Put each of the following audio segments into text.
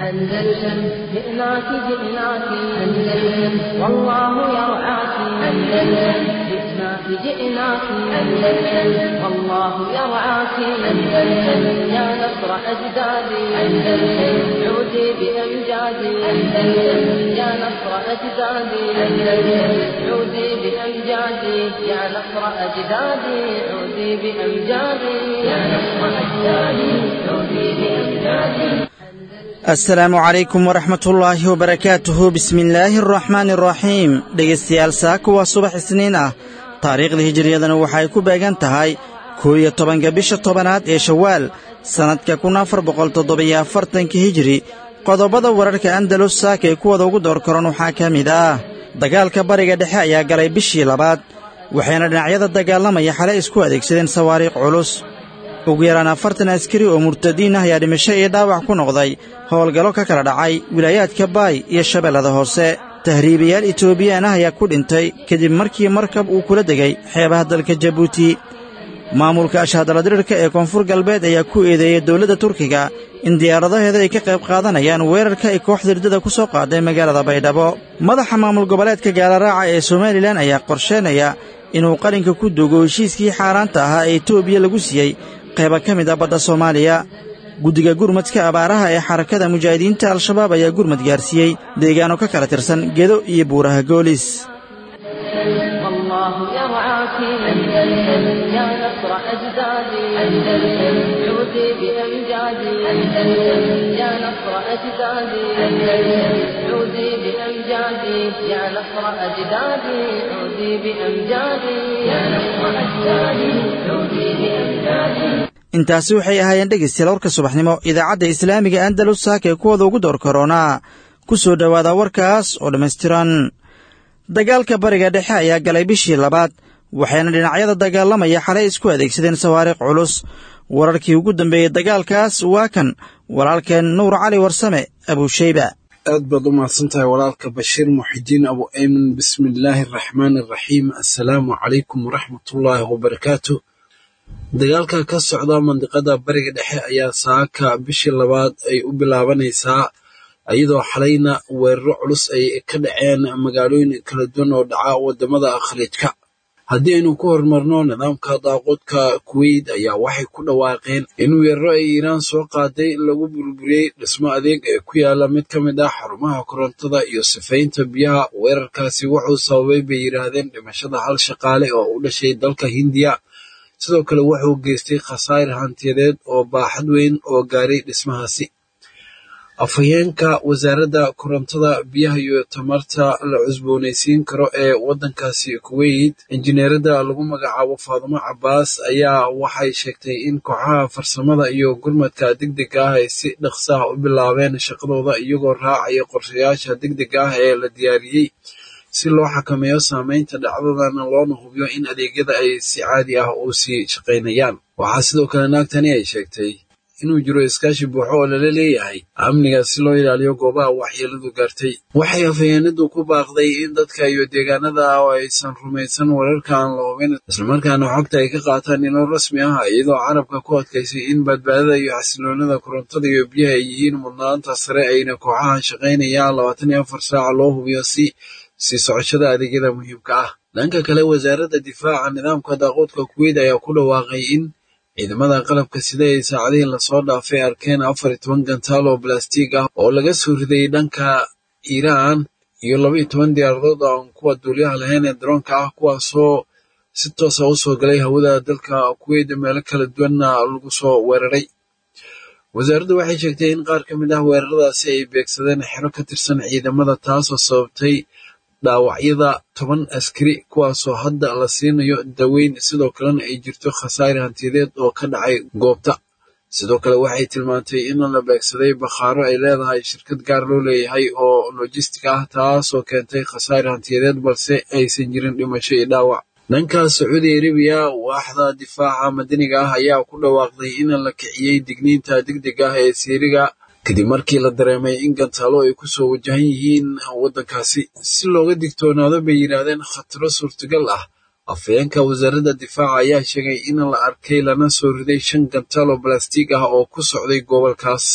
أندلسن جئناك جئناك أندلسن والله يرعاك أندلسن جئناك جئناك أندلسن والله يرعاك أندلسن يا نصر أجدادي أندلسن عودي بأمجادي أندلسن يا نصر أجدادي أندلسن عودي بأمجادي يا نصر أجدادي عودي بأمجادي يا نصر أجدادي عودي بأمجادي asalaamu calaykum waraxmatullaahi wabarakaatuhu bismillaahi araxmaani araxiim dhegaystayaal saaka waa subax isniin ah taariikhda hijiriyadana waxay ku beegan tahay koo iyo tobanka bisha tobanaad ee shawaal sannadka kun afar boqol toddobiyo afartanka hijiri qodobada wararka andalus saaka ee kuwada ugu door koran waxaa ka mid ah dagaalka bariga dhexe ayaa galay bishii labaad waxayna dhinacyada dagaalamaya xale isku adeegsadeen sawaariikh culus ugu yaraan afartan askari oo murtadiin ah ayaa dhimasho iyo dhaawac ku noqday howlgallo ka kala dhacay wilaayaadka baay iyo shabeellada hoose tahriibayaal etoobiyaan ah ayaa ku dhintay kadib markii markab uu kula degay xeebaha dalka jabuuti maamulka ashaadaladirirka ee koonfur galbeed ayaa ku eedeeyey dowladda turkiga in diyaaradaheeda ay ka qayb qaadanayaan weerarka ay kooxda hirdada ku soo qaaday magaalada baydhabo madaxa maamul goboleedka gaalaraaca ee somalilan ayaa qorsheynaya inuu qarinka ku duugo heshiiskii xaaraanta ahaa ee etoobiya lagu siiyey qayba ka mid a badda soomaaliya guddiga gurmadka abaaraha ee xarakada mujaahidiinta al-shabaab ayaa gurmad gaarsiiyey deegaano ka kala tirsan gedo iyo buuraha goolis والله يرعاك أندلسن يا نصر أجدادي أندلسن عودي بأمجادي أندلسن يا نصر أجدادي أندلسن عودي بأمجادي يا نصر أجدادي عودي بأمجادي يا نصر أجدادي عودي بأمجادي intaasi waxay ahaayeen dhegaystayaal warka subaxnimo idaacadda islaamiga andalus saaka ee kuwada ugu door koronaa ku soo dhowaada warkaas oo dhammaystiran dagaalka bariga dhexe ayaa galay bishii labaad waxayna dhinacyada dagaalamaya xalay isku adeegsadeen sawaariikh culus wararkii ugu dambeeyey dagaalkaas waa kan walaalkeen nuur cali warsame abuusheyba aad baad u mahadsantahay walaalka bashiir muxidiin abu ayman bismillaahi araxmaani araxiim assalaamu calaykum waraxmatullaahi wabarakaatu dagaalka ka socda mandiqada bariga dhexe ayaa saaka bishii labaad ay u bilaabanaysaa iyadoo xalayna weeraro culus ay ka dhaceen magaalooyin kala duwan oo dhaca wadamada khaliijka haddii aynu ku horumarno nidaamka daaqoodka kuweyt ayaa waxay ku dhawaaqeen in weeraro ay iiraan soo qaaday lagu burburiyey dhismo adeeg ee ku yaala mid ka mid ah xarumaha korontada iyo sifaynta biyaha weerarkaasi wuxuu sababay bay yidhaahdeen dhimashada hal shaqaale oo u dhashay dalka hindiya sidoo kale wuxuu geystay khasaar hantiyadeed oo baaxad weyn oo gaaray dhismahaasi afhayeenka wasaaradda korontada biyaha iyo tamarta la cusboonaysiin karo ee waddankaasi kuweyt injineerada lagu magacaabo faadumo cabaas ayaa waxay sheegtay in kooxaha farsamada iyo gurmadka degdega ah ay si dhaqsa ah u bilaabeen shaqadooda iyagoo raacaya qorshayaasha degdega ah ee la diyaariyey si loo xakameeyo saameynta dhacdadana loona hubiyo in adeegyada ay si caadi ah u sii shaqaynayaan waxaa sidoo kale naagtani ay sheegtay inuu jiro iskaashi buuxo oo lala leeyahay amniga si loo ilaaliyo goobaha waxyeeladu gaartay waxay afhayeenadu ku baaqday in dadka iyo deegaanada oo aysan rumaysan wararka aan la hubin islamarkaana xogta ay ka qaataan ilo rasmi ah iyadoo carabka ku adkaysay in badbaadada iyo xasiloonida korontada iyo biyaha ay yihiin mudnaanta sare ayna kooxaha shaqaynayaan labaatan iyo afar saaca loo hubiyo si sii socoshada adeegyada muhiimka ah dhanka kale wasaaradda difaaca nidaamka daaqoodka kuweyt ayaa ku dhawaaqay in ciidamada qalabka sida ay saacadihii lasoo dhaafay arkeen afar iyo toban gantaal oo balastiig ah oo laga soo riday dhanka iiraan iyo laba iyo toban diyaaradood aan kuwa duuliyaha lahayn ee daroonka ah kuwaasoo si toosa u soo galay hawada dalka kuweyt meelo kala duwanna lagu soo weeraray wasaaraddu waxay sheegtay in qaar ka mid ah weeraradaasi ay beegsadeen xero ka tirsan ciidamada taasoo sababtay dhaawacyada toban askari kuwaasoo hadda la siinayo daweyn sidoo kalena ay jirto khasaare hantiyadeed oo ka dhacay goobta sidoo kale waxay tilmaantay in la beegsaday bakhaaro ay leedahay shirkad gaar loo leeyahay oo lojistic ah taasoo keentay khasaare hantiyadeed balse aysan jirin dhimasho iyo dhaawac dhanka sacuudi arabiya waaxda difaaca madaniga ah ayaa ku dhawaaqday in la kiciyey digniinta degdega ah ee siiriga kadib markii la dareemay in gantaalo ay ku soo wajahan yihiin waddankaasi si looga digtoonaado bay yidhaahdeen khataro suurtagal ah afhayeenka wasaaradda difaaca ayaa sheegay in la arkay lana soo riday shan gantaal oo balastiig ah oo ku socday gobolkaas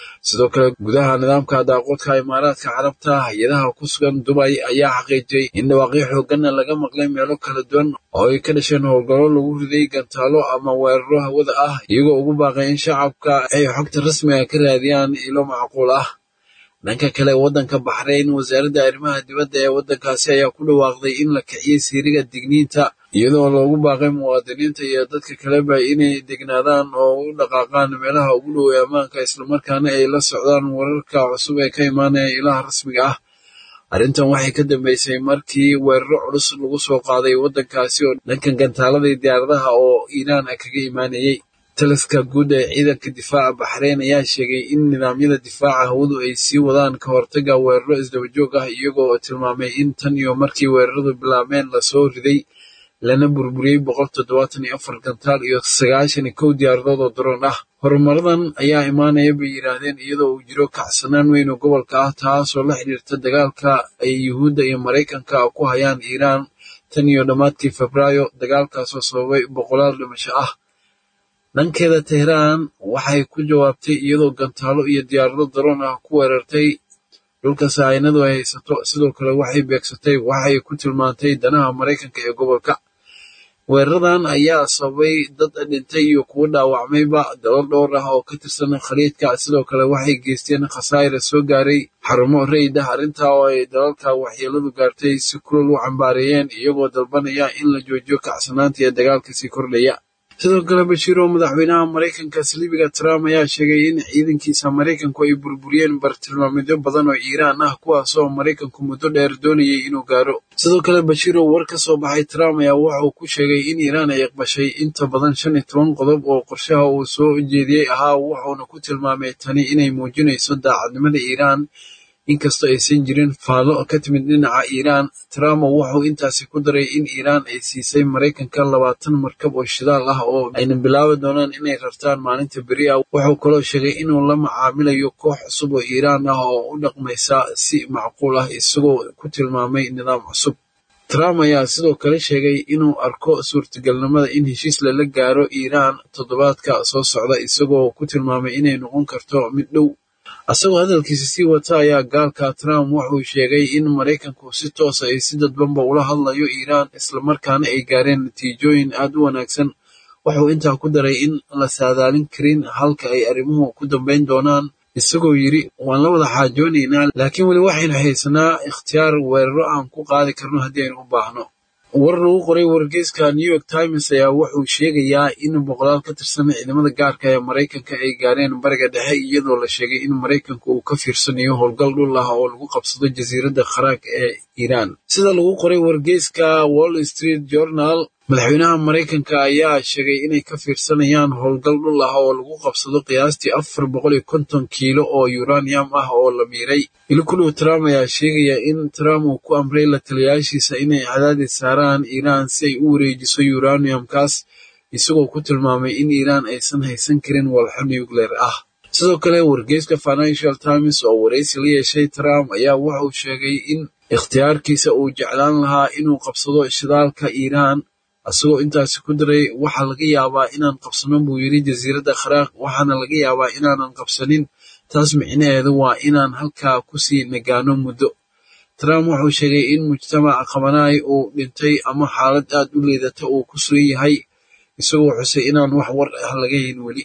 sidoo kale gudaha nidaamka daaqoodka imaaraadka carabta hay-adaha ku sugan dubay ayaa xaqiijiyey in dhawaaqyo xooganna laga maqlay meelo kala duwan oo ay ka dhasheen howlgallo lagu riday gantaalo ama weeraro hawada ah iyagoo ugu baaqay in shacabka ay xogta rasmiga ka raadiyaan ilo macquul ah dhanka kale waddanka baxrayn wasaaradda arrimaha dibadda ee waddankaasi ayaa ku dhawaaqday in la kiciyey siiriga digniinta iyadoo loogu baaqay muwaadiniinta iyo dadka kaleba inay degnaadaan oo u dhaqaaqaan meelaha ugu dhow ee ammaanka islamarkaana ay la socdaan wararka cusub ee ka imaanaya ilaha rasmiga ah arrintan waxay ka dambeysay markii weeraro culus lagu soo qaaday waddankaasi oo dhanka gantaalada iyo diyaaradaha oo iiraan kaga imaanayey taliska guud ee ciidanka difaaca baxreyn ayaa sheegay in nidaamyada difaaca hawadu ay sii wadaan ka hortaga weeraro isdabajoog ah iyagoo tilmaamay in tan iyo markii weeraradu bilaabeen lasoo riday lana burburiyey boqol toddobaatan iyo afar gantaal iyo sagaashan iyo kow diyaaradood oo daroon ah horumaradan ayaa imaanaya bay yidhaahdeen iyadoo uu jiro kacsanaan weyn oo gobolka ah taasoo la xidhiirta dagaalka ay yuhuudda iyo maraykanka ku hayaan iiraan tan iyo dhammaadkii febraayo dagaalkaasoo sababay boqolaal dhimasho ah dhankeeda tehraan waxay ku jawaabtay iyadoo gantaalo iyo diyaarado daroon ah ku weerartay dhulka saahinadu ay haysato sidoo kale waxay beegsatay waxay ku tilmaantay danaha maraykanka ee gobolka weeraradan ayaa sababay dad dhintay iyo kuwo dhaawacmayba dalal dhowr ah oo ka tirsan khaliidka sidoo kale waxay geysteen khasaa'ira soo gaaray xarumo rayid ah arrintaa oo ay dalalka waxyeeladu gaartay si kulol u cambaareeyeen iyagoo dalbanaya in la joojiyo kacsanaanta ee dagaalka sii kordhaya sidoo kale bashiir oo madaxweynaha maraykanka saliibiga trump ayaa sheegay in ciidankiisa maraykanku ay burburiyeen bartilmaamidyo badan oo iiraan ah kuwaasoo maraykanku muddo dheer doonayay inuu gaaro sidoo kale bashiir oo war ka soo baxay trump ayaa waxa uu ku sheegay in iiraan ay iqbashay inta badan shan iyo toban qodob oo qorshaha uu soo jeediyey ahaa wuxuuna ku tilmaamay tani inay muujinayso daacadnimada iiraan inkastoo aysan jirin faallo ka timid dhinaca iiraan trump wuxuu intaasi ku daray in iiraan ay siisay maraykanka labaatan markab oo shidaal ah oo ayna bilaabi doonaan inay rartaan maalinta beri ah wuxuu kaloo sheegay inuu la macaamilayo koox cusub oo iiraan ah oo u dhaqmaysa si macquul ah isagoo ku tilmaamay nidaam cusub trump ayaa sidoo kale sheegay inuu arko suurtagalnimada in heshiis lala gaaro iiraan toddobaadka soo socda isagoo ku tilmaamay inay noqon karto mid dhow asagoo hadalkiisa sii wata ayaa gaalka trump wuxuu sheegay in maraykanku si toosa ay si dadbanba ula hadlayo iiraan islamarkaana ay gaareen natiijooyin aad u wanaagsan wuxuu intaa ku daray in la saadaalin karin halka ay arrimuhu ku dambayn doonaan isagoo yidhi waan la wada xaajoonaynaa laakiin weli waxaynu haysanaa ikhtiyaar weeraro aan ku qaadi karno haddii aynu u baahno war lagu qoray wargeyska new york times ayaa wuxuu sheegayaa in boqolaal ka tirsan ciidamada gaarka ee maraykanka ay gaareen bariga dhexe iyadoo la sheegay in maraykanku uu ka fiirsanayo howlgal dhul ah oo lagu qabsado jasiiradda kharaag ee iiraan sida lagu qoray wargeyska wall street journal madaxweynaha maraykanka ayaa sheegay inay ka fiirsanayaan howlgal dhul ah oo lagu qabsado qiyaastii afar boqol iyo konton kiilo oo uranium ah oo la miiray ilikulow trump ayaa sheegaya in trump uu ku amray la taliyayaashiisa inay cadaadis saaraan iiraan si ay u wareejiso uraniumkaas isagoo ku tilmaamay in iiraan aysan haysan karin walxo nucleer ah sidoo kale wargeyska financial times oo waraysi la yeeshay trump ayaa wuxuu sheegay in ikhtiyaarkiisa uu jeclaan lahaa inuu qabsado shidaalka iiraan asagoo intaasi ku daray waxaa laga yaabaa inaan qabsano buu yidhi jasiiradda kharaaq waxaana laga yaabaa inaanan qabsanin taas micnaheedu waa inaan halkaa kusii nagaano muddo trump wuxuu sheegay in mujtamaca qabanaay uu dhintay ama xaalad aad u liidata uu ku sugan yahay isagoo xusay inaan wax war ah laga hayn weli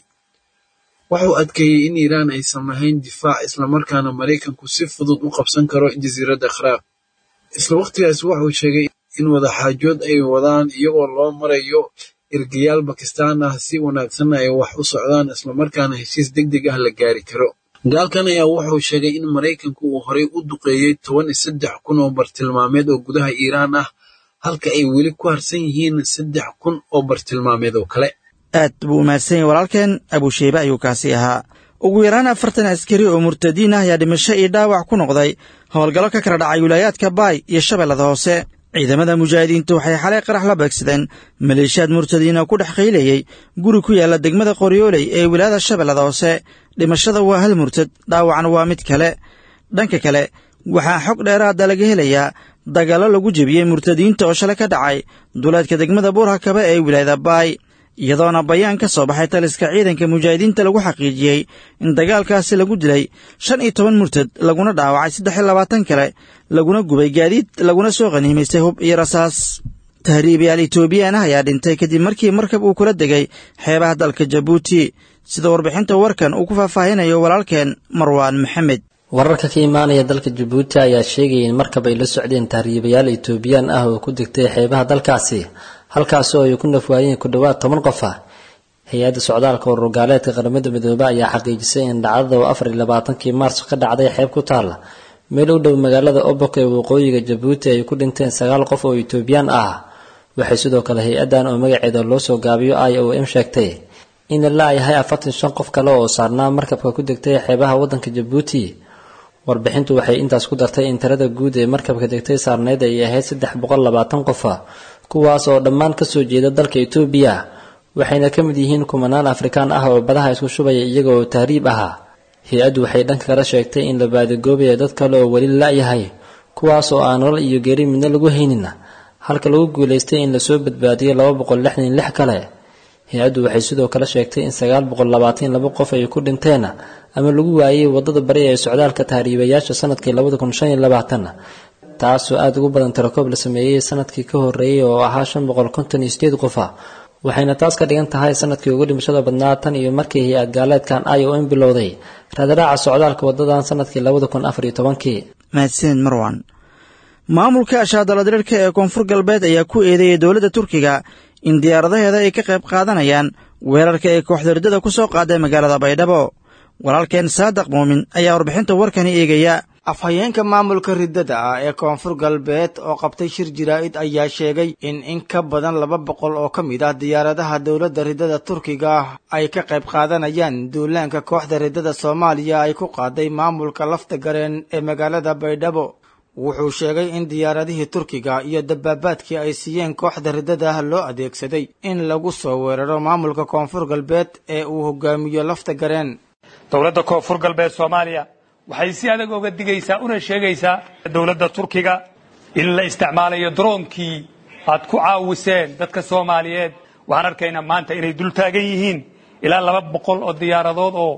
wuxuu adkeeyey in iiraan aysan lahayn difaac islamarkaana maraykanku si fudud u qabsan karo jasiiradda kharaaq isla waqtigaas wuxuu sheegay in wadaxaajood ay wadaan iyagoo loo marayo ergayaal bakistaan ah si wanaagsanna ay wax u socdaan islamarkaana heshiis deg deg ah la gaari karo gaalkan ayaa wuxuu sheegay in maraykanku uu horey u duqeeyey toban iyo saddex kun oo bartilmaameed oo gudaha iiraan ah halka ay weli ku harsan yihiin saddex kun oo bartilmaameed oo kale aad buu umahadsan yahy walaalkeen abusheybe ayuu kaasi ahaa ugu yaraan afartan askari oo murtadiin ah ayaa dhimasho iyo dhaawac ku noqday howlgallo ka kala dhacay wilaayaadka baay iyo shabeellada hoose ciidamada mujaahidiintu waxay xalay qarax la beegsadeen maleeshiyaad murtadiina ku dhex qaylayey guri ku yaalla degmada qoryooley ee wilaayada shabeellada hoose dhimashada waa hal murtad dhaawacna waa mid kale dhanka kale waxaa xog dheeraada laga helayaa dagaallo lagu jebiyey murtadiinta oo shalay ka dhacay duleedka degmada buurhakaba ee wilaayada baay iyadoona bayaan ka soo baxay taliska ciidanka mujaahidiinta lagu xaqiijiyey in dagaalkaasi lagu dilay shan iyo toban murtad laguna dhaawacay saddex iyo labaatan kale laguna gubay gaadiid laguna soo qaniimaystay hub iyo rasaas tahriibayaal etoobiyaan ah ayaa dhintay kadib markii markab uu kula degay xeebaha dalka jabuuti sida warbixinta warkan uu ku faahfaahinayo walaalkeen marwaan maxamed wararka ka imaanaya dalka jabuuti ayaa sheegaya in markab ay la socdeen tahriibayaal etoobiyaan ah oo ku degtay xeebaha dalkaasi halkaasi oo ay ku nafwaayeen ku dhowaad toban qof ah hay-adda socdaalka ururgaaleedka qaramada midoobe ayaa xaqiijisay in dhacdada oo afar iyo labaatankii maarso ka dhacday xeeb ku taalla meel u dhow magaalada obok ee waqooyiga jabuuti ay ku dhinteen sagaal qof oo etoobiyaan ah waxay sidoo kale hay-addan oo magaceeda loo soo gaabiyo i o m sheegtay in la yahay afartan shan qof kale oo saarnaa markabka ku degtay xeebaha waddanka jabuuti warbixintu waxay intaas ku dartay in tirada guud ee markabka degtay saarneyd ay ahayd saddex boqol labaatan qofa kuwaas oo dhammaan kasoo jeeda dalka etoobiya waxayna ka mid yihiin kumanaan afrikaan ah oo badaha isku shubaya iyaga oo tahriib ahaa hay-addu waxay dhanka kale sheegtay in la baadigoobayo dad kale oo weli la-yahay kuwaas oo aan nolol iyo geeri midna lagu haynin halka lagu guulaystay in lasoo badbaadiyo laba boqol lixdan iyo lix kale hay-addu waxay sidoo kale sheegtay in sagaal boqol labaatan laba qof ay ku dhinteen ama lagu waayey wadada bari ee socdaalka tahriibayaasha sanadkii labada kun shan iyo labaatan taasoo aada ugu badan tirakoob la sameeyey sanadkii ka horreeyey oo ahaa shan boqol konton iyo sideed qofa waxayna taas ka dhigan tahay sanadkii ugu dhimashada badnaa tan iyo markii hay-ad gaaleedkan i o m bilowday raadaraaca socdaalka wadadan sanadkii labada kun afar iyo tobankii mahadsanid marwan maamulka ashaadaladirirka ee koonfur galbeed ayaa ku eedeeyay dowladda turkiga in diyaaradaheeda ay ka qayb qaadanayaan weerarka ay kooxda riddada ku soo qaaday magaalada baydhabo walaalkeen saadaq muumin ayaa warbixinta warkani eegaya afhayeenka maamulka riddada ah ee koonfur galbeed oo qabtay shir jaraa'id ayaa sheegay in in ka badan laba boqol oo ka mid ah diyaaradaha dowladda riddada turkiga ah ay ka qayb qaadanayaan duulaanka kooxda riddada soomaaliya ay ku qaaday maamulka lafta gareen ee magaalada baydhabo wuxuu sheegay in diyaaradihii turkiga iyo dabaabaadkii ay siiyeen kooxda riddada ah loo adeegsaday in lagu soo weeraro maamulka koonfur galbeed ee uu hogaamiyo lafta gareen dowladda koonfur galbeed soomaaliya waxay si adag oga digaysaa una sheegaysaa dowladda turkiga in la isticmaalayo droonkii aad ku caawiseen dadka soomaaliyeed waxaan arkaynaa maanta inay dul taagan yihiin ilaa laba boqol oo diyaaradood oo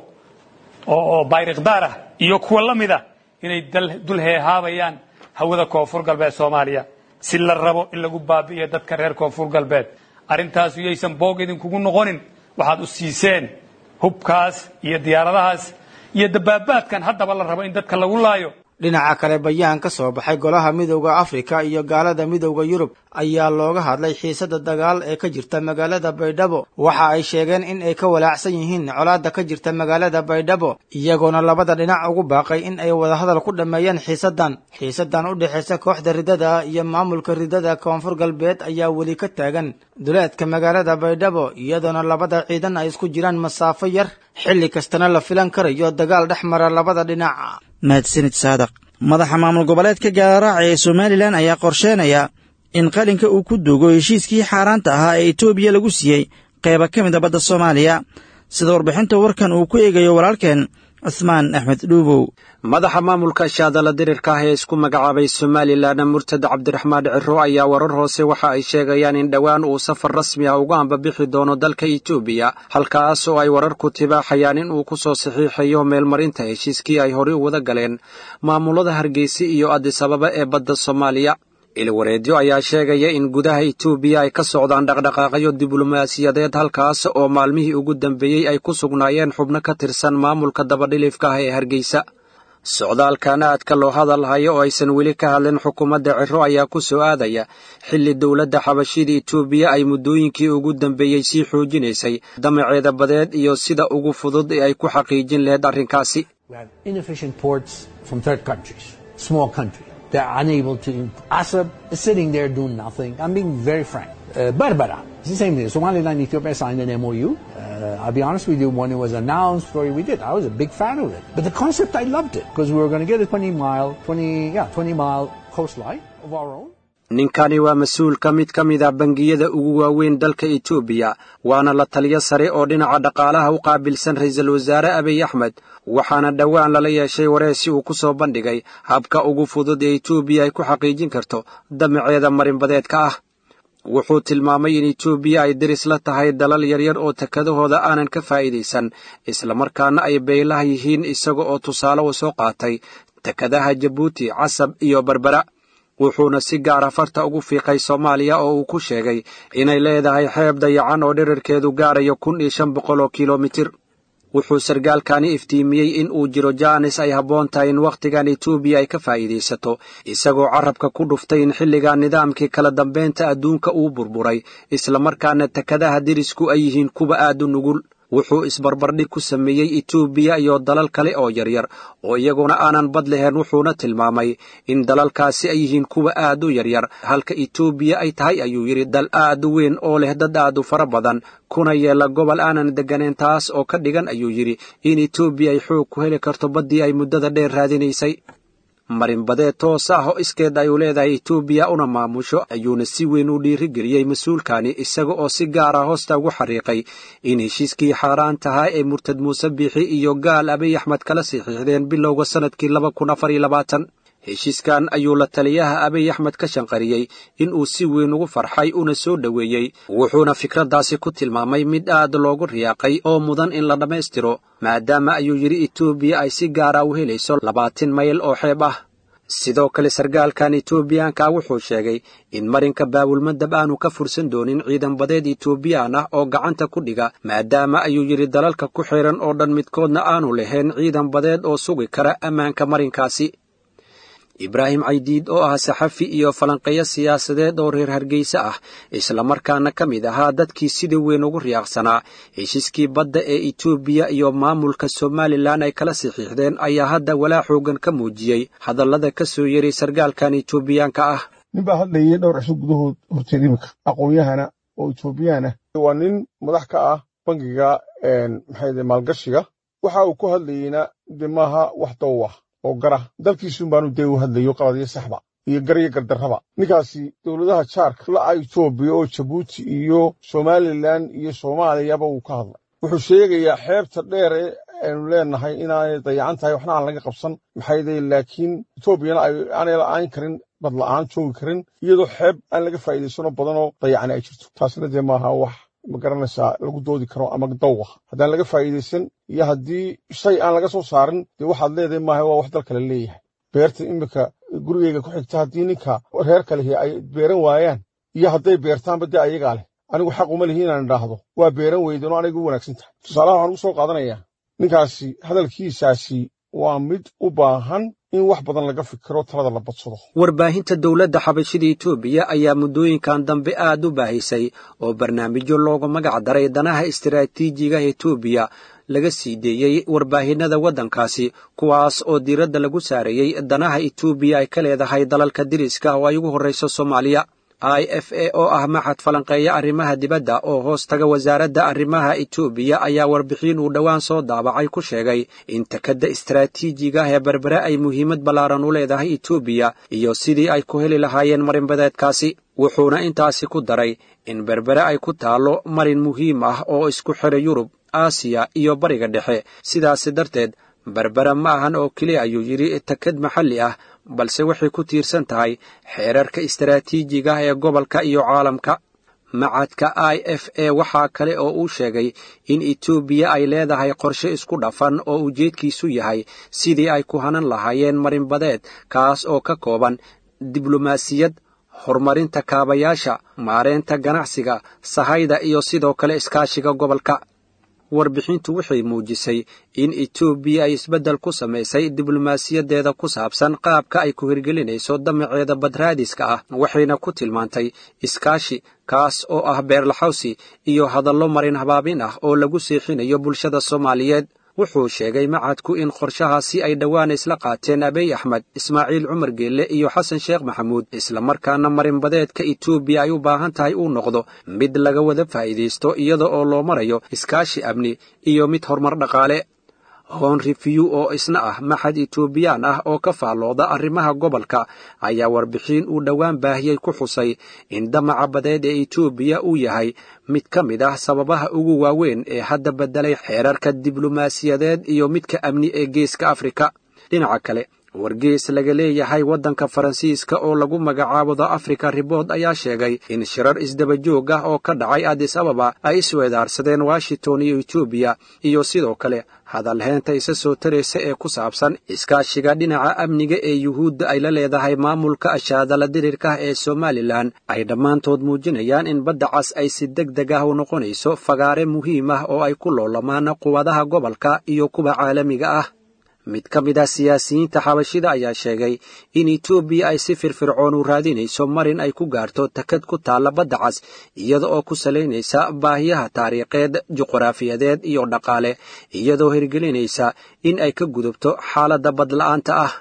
oo bayrikdaar ah iyo kuwa la mid ah inay dul heehaabayaan hawada koonfur galbeed soomaaliya si la rabo in lagu baabi'iyo dadka reer koonfur galbeed arrintaas yaysan boog idinkugu noqonin waxaad u siiseen hubkaas iyo diyaaradahaas iyo dabaabaadkan haddaba la rabo in dadka lagu laayo dhinaca kale bayaan ka soo baxay golaha midowda afrika iyo gaalada midowda yurub ayaa looga hadlay xiisada dagaal ee ka jirta magaalada baydhabo waxa ay sheegeen in ay ka walaacsan yihiin colaadda ka jirta magaalada baydhabo iyagoona labada dhinac ugu baaqay in ay wadahadal ku dhammeeyaan xiisadan xiisadan u dhexaysa kooxda riddada iyo maamulka riddada koonfur galbeed ayaa weli ka taagan duleedka magaalada baydhabo iyadoona labada ciidan ay isku jiraan masaafo yar xilli kastana la filan karayo dagaal dhex mara labada dhinac mahadsanid saadaq madaxa maamul goboleedka gaalaraacay ee somalilan ayaa qorsheenaya in qalinka uu ku duugo heshiiskii xaaraanta ahaa ee etoobiya lagu siiyey qayba ka mid a badda soomaaliya sida warbixinta warkan uu ku eegayo walaalkeen cuhmaan axmed dhuubow madaxa maamulka shaadala dirirka ah ee isku magacaabay somalilan murtad cabdiraxmaan ciro ayaa warar hoose waxa ay sheegayaan in dhowaan uu safar rasmi ah uga ambabixi doono dalka etoobiya halkaas oo ay wararku tibaaxayaan in uu ku soo saxiixayo meelmarinta heshiiskii ay horey u wada galeen maamulada hargeysa iyo adisababa ee badda soomaaliya ilwareedyo ayaa sheegaya in gudaha etoobiya ay ka socdaan dhaqdhaqaaqyo diblomaasiyadeed halkaas oo maalmihii ugu dambeeyey ay ku sugnaayeen xubno ka tirsan maamulka dabadhilifka ah ee hargeysa socdaalkan aadka loo hadal hayo oo aysan weli ka hadlin xukuumadda ciro ayaa ku soo aadaya xilli dowladda xabashida etoobiya ay muddooyinkii ugu dambeeyey sii xoojinaysay damaceeda badeed iyo sida ugu fudud ee ay ku xaqiijin lahayd arrinkaasi They're unable to. Assad is sitting there doing nothing. I'm being very frank. Uh, Berbera, it's the same thing. Somaliland and Ethiopia signed an MOU. Uh, I'll be honest with you, when it was announced, story we did, I was a big fan of it. But the concept, I loved it because we were going to get a 20 mile, 20, yeah, 20 mile coastline of our own. ninkani waa mas-uul ka mid ka mid a bangiyada ugu waaweyn dalka etoobiya waana la taliyo sare oo dhinaca dhaqaalaha u qaabilsan ra'iisul wasaare abiy axmed waxaana dhowaan lala yeeshay wareesi uu ku soo bandhigay habka ugu fudud ee etoobiya ay ku xaqiijin karto damaceeda marinbadeedka ah wuxuu tilmaamay in etoobiya ay deris la tahay dalal yaryar oo tekadahooda aanan ka faa'iidaysan islamarkaana ay beelaha yihiin isaga oo tusaale u soo qaatay tekadaha jabuuti casab iyo berbera wuxuuna si gaara farta ugu fiiqay soomaaliya oo uu ku sheegay inay leedahay xeeb dayacan oo dherarkeedu gaarayo kun iyo shan boqol oo kilomitir wuxuu sargaalkani iftiimiyey in uu jiro jaanis ay habboon tahay in wakhtigan etoobiya ay ka faa'iidaysato isagoo carrabka ku dhuftay in xilligan nidaamkii kala dambaynta adduunka uu burburay islamarkaana tekadaha derisku ay yihiin kuwa aad u nugul wuxuu isbarbardhig ku sameeyey etoobiya iyo dalal kale oo yaryar oo iyaguna aanan bad lahayn wuxuuna tilmaamay in dalalkaasi ay yihiin kuwa aad u yaryar halka etoobiya ay tahay ayuu yidhi dal aad u weyn oo leh dad aad u fara badan kuna yeela gobol aanan degganayn taas oo ka dhigan ayuu yidhi in etoobiya ay xoog ku heli karto baddii ay muddada dheer raadinaysay marinbadeed toos ah oo iskeed ay u leedahay etoobiya una maamusho ayuuna si weyn u dhiirigeliyey mas-uulkani isaga oo si gaar ah hoosta ugu xariiqay in heshiiskii xaaraan tahaa ee murtad muuse biixi iyo gaal abiy axmed kala saxiixdeen bilowga sannadkii laba kun afar iyo labaatan heshiiskan ayuu la taliyaha abiy axmed ka shanqariyey in uu si weyn ugu farxay una soo dhoweeyey wuxuuna fikraddaasi ku tilmaamay mid aad loogu riyaaqay oo mudan in la dhammaystiro maadaama ayuu yidhi etoobiya ay si gaara u helayso labaatan mayl oo xeeb ah sidoo kale sargaalkan etoobiyaanka wuxuu sheegay in marinka baabulmadab aanu ka fursan doonin ciidan badeed etoobiyaan ah oo gacanta ku dhiga maadaama ayuu yidhi dalalka ku xiran oo dhan midkoodna aanu lahayn ciidan badeed oo sugi kara ammaanka marinkaasi ibraahim caydiid oo ah saxafi iyo falanqeeyo siyaasadeed oo reer hargeysa ah islamarkaana ka mid ahaa dadkii sida weyn ugu riyaaqsanaa heshiiskii badda ee etoobiya iyo maamulka somalilan ay kala saxiixdeen ayaa hadda walaa xoogan ka muujiyey hadallada ka soo yeray sargaalkan etoobiyaanka ah nin baa hadlayay dhowr cisho gudahood horteed iminka aqoon-yahana oo etoobiyaan ah waa nin madax ka ah bangiga maxay maalgashiga waxa uu ku hadlayeyna de maaha wax dow ah oo gara dalkiisun baanu dee u hadlayo qabadiyo saxba iyo garyo gardarraba ninkaasi dowladaha jaarka la'a etoobiya oo jabuuti iyo somalilan iyo soomaaliyaba wuu ka hadlay wuxuu sheegayaa xeebta dheer ee aynu leenahay inaanay dayacan tahay waxna aan laga qabsan maxayday laakiin etoobiyana aanay la'aan karin bad la'aan joogi karin iyadoo xeeb aan laga faa'iidaysano badanoo dayacani ay jirto taasna dee maaha wax ma garanaysaa lagu doodi karo ama dawah haddaan laga faa'iidaysan iyo haddii shay aan laga soo saarin dee waxaad leedahay maaha waa wax dal kale leeyahay beerta iminka gurigeyga ku xigta haddii ninka reer kalehi ay beeran waayaan iyo hadday beertaanba dee ayagaa leh anigu xaq uma lihi inaan idhaahdo waa beeran weydeenoo aniga u wanaagsan tahay tusaalaha waxaan ugu soo qaadanayaa ninkaasi hadalkiisaasi waa mid u baahan in wax badan laga fikiro talada la badsado warbaahinta dowladda xabashida etoobiya ayaa muddooyinkan dambe aad u baahisay oo barnaamijyo loogu magac daray danaha istaraatiijiga etoobiya laga sii deeyey warbaahinada waddankaasi kuwaas oo diiradda lagu saarayey danaha etoobiya ay ka leedahay dalalka diriska oo ay ugu horrayso soomaaliya i f a oo ah maxad falanqeeya arrimaha dibadda oo hoos taga wasaaradda arrimaha etoobiya ayaa warbixin uu dhowaan soo daabacay ku sheegay in takadda istaraatiijiga ee berbere ay muhiimad ballaaran u leedahay etoobiya iyo sidii ay ku heli lahaayeen marinbadeedkaasi wuxuuna intaasi ku daray in berbere ay ku taallo marin muhiim ah oo isku xidha yurub aasiya iyo bariga dhexe sidaasi darteed berbere ma ahan oo keliya ayuu yidhi takad maxalli ah balse waxay ku tiirsan tahay xeerarka istaraatiijiga ee gobolka iyo caalamka macadka i f a waxaa kale oo uu sheegay in etoobiya ay leedahay qorshe isku dhafan oo ujeedkiisu yahay sidii ay ku hanan lahaayeen marinbadeed kaas oo ka kooban diblomaasiyad horumarinta kaabayaasha maareynta ganacsiga sahayda iyo sidoo kale iskaashiga gobolka warbixintu waxay muujisay in etoobiya ay isbeddel ku samaysay diblomaasiyadeeda ku saabsan qaabka ay ku hirgelinayso damaceeda badraadiska ah waxayna ku tilmaantay iskaashi kaas oo ah beerlaxawsi iyo hadallo marin habaabin ah oo lagu seexinayo bulshada soomaaliyeed wuxuu sheegay macadku in qorshahaasi ay dhowaan isla qaateen abiy axmed ismaaciil cumar geelle iyo xasan sheekh maxamuud islamarkaana marinbadeedka etoobiya ay u baahan tahay uu noqdo mid laga wada faa'iidaysto iyada oo loo marayo iskaashi amni iyo mid horumar dhaqaale hon review oo isna ah maxad etoobiyaan ah oo ka faallooda arrimaha gobolka ayaa warbixin uu dhowaan baahiyey ku xusay in damaca badeed ee etoobiya uu yahay mid ka mid ah sababaha ugu waaweyn ee hadda beddelay xeerarka diblomaasiyadeed iyo midka amni ee geeska afrika dhinaca kale wargees laga leeyahay waddanka faransiiska oo lagu magacaabo the africa ribord ayaa sheegay in shirar isdabajoog ah oo ka dhacay adis ababa ay isweedaarsadeen washington iyo etoobiya iyo sidoo kale hadalheenta isa soo taraysa ee ku saabsan iskaashiga dhinaca amniga ee yuhuudda ay la leedahay maamulka ashaadala dirirkah ee somalilan ay dhammaantood muujinayaan in badda cas ay si deg deg ah u noqonayso fagaare muhiim ah oo ay ku loolamaan quwadaha gobolka iyo kuwa caalamiga ah mid ka mid ah siyaasiyiinta xabashida ayaa sheegay in etoobiya ay si firfircoon u raadinayso marin ay ku gaarto takad ku taalla badda cas iyada oo ku salaynaysa baahiyaha taariikheed juqraafiyadeed iyo dhaqaale iyadoo hirgelinaysa in ay ka gudubto xaaladda badla'aanta ah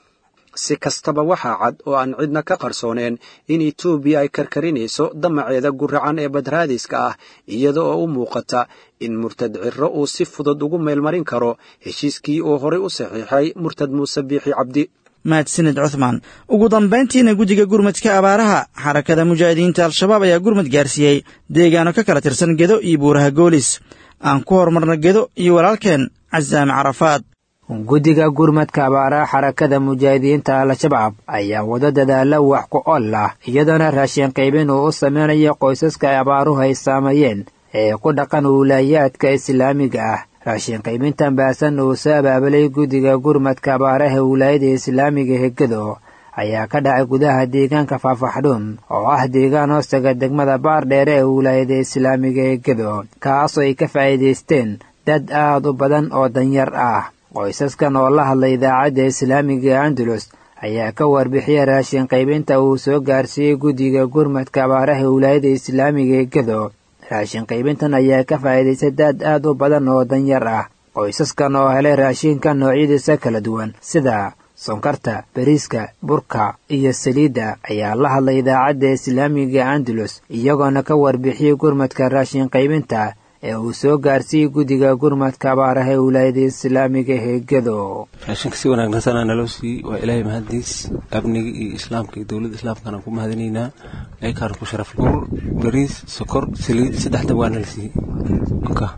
si kastaba waxaa cad oo aan cidna ka qarsooneen in etoobiya ay karkarinayso damaceeda guracan ee badraadiska ah iyada oo u muuqata in murtad cirro uu si fudud ugu meelmarin karo heshiiskii uu horay u saxiixay murtad muuse biixi cabdi mahadsanid cuthmaan ugu dambayntiina guddiga gurmadka abaaraha xarakada mujaahidiinta al-shabaab ayaa gurmad gaarsiiyey deegaano ka kala tirsan gedo iyo buuraha goolis aan ku horumarna gedo iyo walaalkeen casaame carafaad guddiga gurmadka abaaraha xarakada mujaahidiinta al-shabaab ayaa wado dadaalla wax ku ol ah iyadoona raashin qaybin uu u samaynayo qoysaska ay abaaruhu ay saameeyeen ee ku dhaqan wiilaayaadka islaamiga ah raashin qaybintan baasan uu soo abaabulay guddiga gurmadka abaaraha wilaayada islaamiga hegado ayaa ka dhacay gudaha deegaanka faafaxdhuun oo ah deegaan hoostaga degmada baardheere ee wilaayada islaamiga hegado kaasoo ay ka faa'iidaysteen dad aad u badan oo danyar ah qoysaskan oo la hadlay idaacadda islaamiga andalus ayaa ka warbixiyay raashin qaybinta uu soo gaarsiiyey guddiga gurmadka abaaraha wilaayada islaamiga ee gado raashin qaybintan ayaa ka faa'iidaystay dad aad u badan oo danyar ah qoysaskan oo helay raashinka noocyadiisa kala duwan sida sonkarta bariiska burka iyo saliidda ayaa la hadlay idaacadda islaamiga andalus iyagoona ka warbixiyey gurmadka raashin qaybinta ee uu soo gaarsiiyey guddiga gurmadka abaaraha ee wilaayada islaamiga heegado raashinka si wanaagsansanaa naloo siiyey waa ilaahay mahaddiis amniga iyo islaamka iyo dowladda islaamkana ku mahadinaynaa aykaan ku sharaf bur bariis sokor saliid saddexda waa nala siiyey nka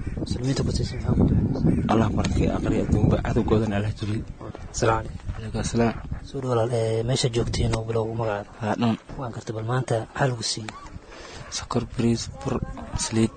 allah barkay aqri adduunba cadowgoodana allah jebiyey alaikum asalaam soo dhawalaal ee meesha joogtiin oo bilowgu magacaada haadhan waan karta bal maanta maxaa lagu siiyey sokor bariis bur saliid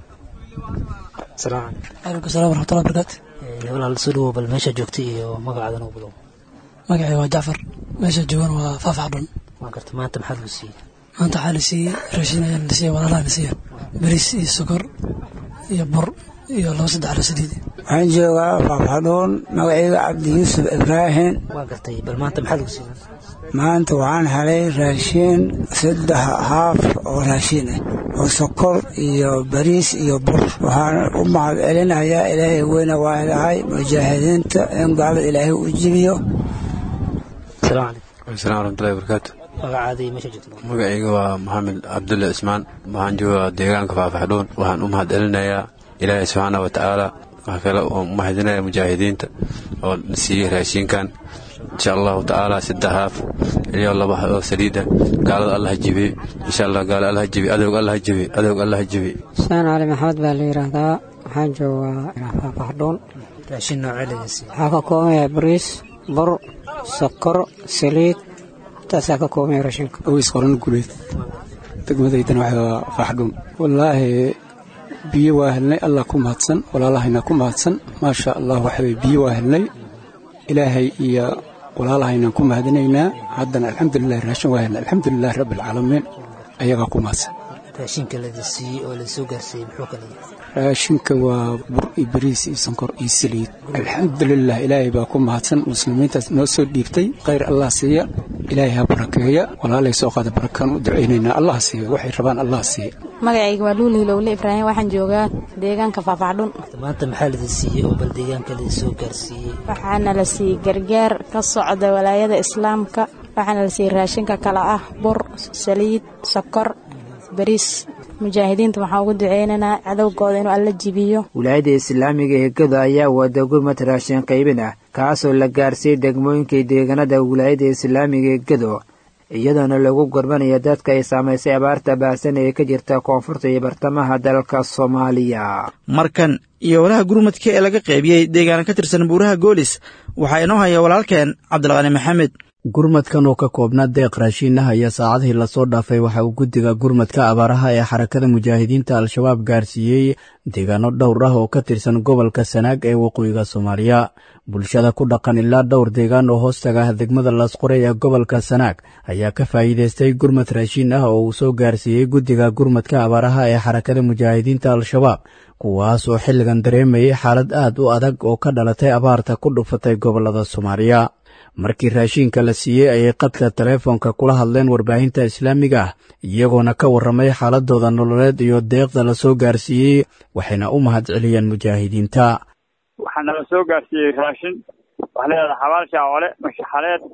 salaam alaikum salam waraxmatullahi barakaatu walaal soo dhawow bal meesha joogtay iyo magacaadan oo bilow magacii waa jacfar meesha joogan waa faafaxdhun waan karta maanta maxaa lagu siiyey maanta waxaa la siiyey raashin ayaa la siiyey walaalaha la siiyey bariis iyo sokor iyo bur iyo laba saddex lo saliid waxaan joogaa faafaxdhuun magacayga cabdi yuusuf ibraahim waan gartay bal maanta maxaa lagu siiyey maanta waxaan helay raashiin saddex haaf oo raashiin ah oo sokor iyo bariis iyo bur waxaan u mahad celinayaa ilaahay weyne waa ilahay mujaahidiinta in gaalada ilaahay u jibiyo salaam calaykum asalaam waraxmatullahi wabarakaatu magacaadii meesha joogta magacayga waa maxamed cabdulle cismaan waxaan joogaa deegaanka faafaxdhuun waxaan u mahad celinayaa ilaahay subxaana wa tacaala wax kale oo mahadinaya mujaahidiinta oo siiyey raashiinkan insha allahu tacaala saddex haaf iyo laba oo saliida gaalada allah jibiye insha allah gaala allah jibiye adowg allah jibiye adowg allah jibiye xuseen cali maxamed baa la yidhaahdaa waxaan joogaa faafaxdhuun raashin noocee laga siiyey waxaa ka kooban yahay bariis bur sokor saliid taasaa ka kooban yahay raashinka aweys qoran guleed degmadaydana waxaa faaxdhuun wallaahi biyo waa helnay allah ku mahadsan walaalahayna ku mahadsan maasha allah waxaweye biyo waa helnay ilaahay iyo walaalahaynan ku mahadinaynaa haddana alxamdulilahi raashin waa helnay alxamdulilahi rabbi alcaalamiin ayagaa ku mahadsan raashinka lada siiyey oo lasoo gaarsiiyey muxuu kala yahay raashinka waa bur iyo bariis iyo sonkor iyo saliid alxamdulilah ilaahay baa ku mahadsan muslimiintaas noo soo dhiibtay khayr allah siiya ilaahay ha barakeeya walaalay soo qaada barakaan u ducaynaynaa allah siiya waxay rabaan allah siiya magacayga waa luul hilowle ibraahim waxaan joogaa deegaanka faafaxdhun maanta maxaa lada siiyey oo bal deegaanka lada soo gaarsiiyey waxaana la siiyey gargaar ka socda walaayada islaamka waxaana la siiyey raashinka kale ah bur saliid sokor bariis mujaahidiinta waxaan ugu duceynaynaa cadowgooda inuu alla jibiyo wilaayadda islaamiga ee gado ayaa wada gurmad raashin qaybin ah kaasoo la gaarsiiyey degmooyinkii deegaanada wilaayadda islaamiga ee gado iyadoona lagu gorbanaya dadka ay saamaysay abaarta baahsan ee ka jirta koonfurta iyo bartamaha dalka soomaaliya markan iyo walaha gurmadka ee laga qaybiyey deegaana ka tirsan buuraha goolis waxaa inoo haya walaalkeen cabdilqani maxamed gurmadkan oo ka koobnaa deeq raashiinah ayaa saacadihii lasoo dhaafay waxa uu guddiga gurmadka abaaraha ee xarakada mujaahidiinta al-shabaab gaarsiiyey deegaano dhowr ah oo ka tirsan gobolka sanaag ee waqooyiga soomaaliya bulshada ku dhaqan ilaa dhowr deegaan oo hoostaga ah degmada laasqoray ee gobolka sanaag ayaa ka faa'iidaystay gurmad raashiin ah oo uu soo gaarsiiyey guddiga gurmadka abaaraha ee xarakada mujaahidiinta al-shabaab kuwaas oo xilligan dareemayay xaalad aad u adag oo ka dhalatay abaarta ku dhufatay gobollada soomaaliya markii raashiinka la siiyey ayay qadka teleefoonka kula hadleen warbaahinta islaamiga ah iyagoona ka warramay xaaladooda nololeed iyo deeqda la soo gaarsiiyey waxayna u mahad celiyeen mujaahidiinta waxaa nala soo gaarsiiyey raashin waxaa leedahay xabaal shaacole mashaxaleed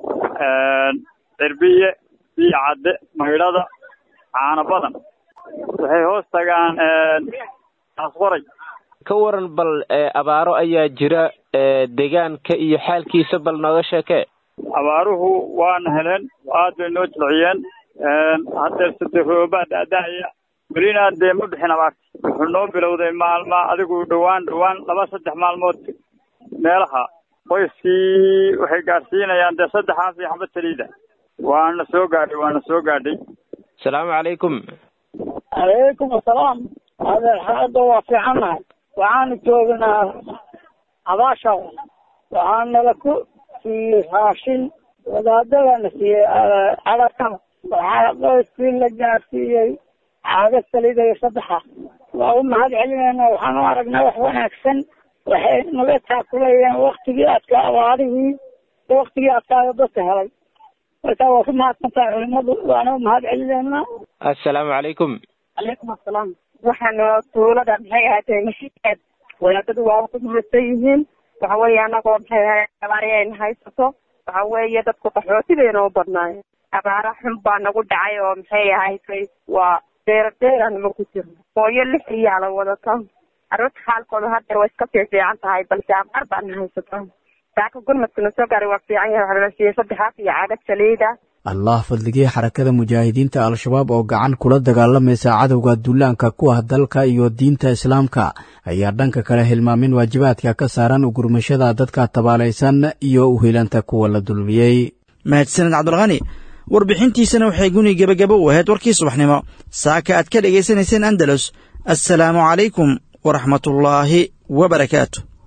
cirbiye biyo cadde maydhada caano badan waxay hoos tagaan asqoray ka waran bal abaaro ayaa jira deegaanka iyo xaalkiisa bal nooga sheekee abaaruhu waana heleen aad bay noo jilciyeen haddeer sade roobaa daadahaya welina dee ma bixin abaarta wuxuu noo bilowday maalma adigu dhowaan dhowaan laba saddex maalmood meelaha qoyskii waxay gaadhsiinayaan dee saddexaas iyo xabad saliida waana soo gaadhay waana soo gaadhay asalaamu calaykum calaykum asalaam adeer xaaladda waa fiicannahay waxaanu joognaa abaasha waxaa nala ku siiyey raashin wadaadadana siiyey cadakada waxaa qoyskii la gaarsiiyey caaga saliida iyo saddexa waa u mahad celinayna waxaan u aragnaa wax wanaagsan waxay naga taakulayeen waktigii adka abaarihii waktigii adkaayo dadka helay marka waa ku mahadsantahay culimadu waana u mahad celinaynaa assalaamu calaykum calaykum assalaam waxaana tuulada maxay ahaatay mashiikeed wadaadadu waa ku mahadsan yihiin waxa weeye anagoo maxay ahayd abaari ayna haysato waxa weeye dadku qaxooti bayna u badnaayeen abaara xun baa nagu dhacay oo maxay ahayd waa deera deeranima ku jirno hooyo lix iyaala wadato carruurta xaalkooda haddeer way iska fiifiican tahay balse abaar baana haysato saaka gurmadkuna soo gaaray waa fiican yahay waxaa la siiyey saddexaas iyo caagad saliida allah fadligii xarakada mujaahidiinta al-shabaab oo gacan kula dagaalamaysa cadowga duulaanka ku ah dalka iyo diinta islaamka ayaa dhanka kale hilmaamin waajibaadka ka saaran ugurmashada dadka tabaalaysan iyo uhelanta kuwa la dulmiyey mahadsaned cabdulqani warbixintiisana waxay guni gebagabo u ahayd warkii subaxnimo saaka aad ka dhegaysanayseen andalus assalaamu calaykum waraxmatullaahi wa barakaatu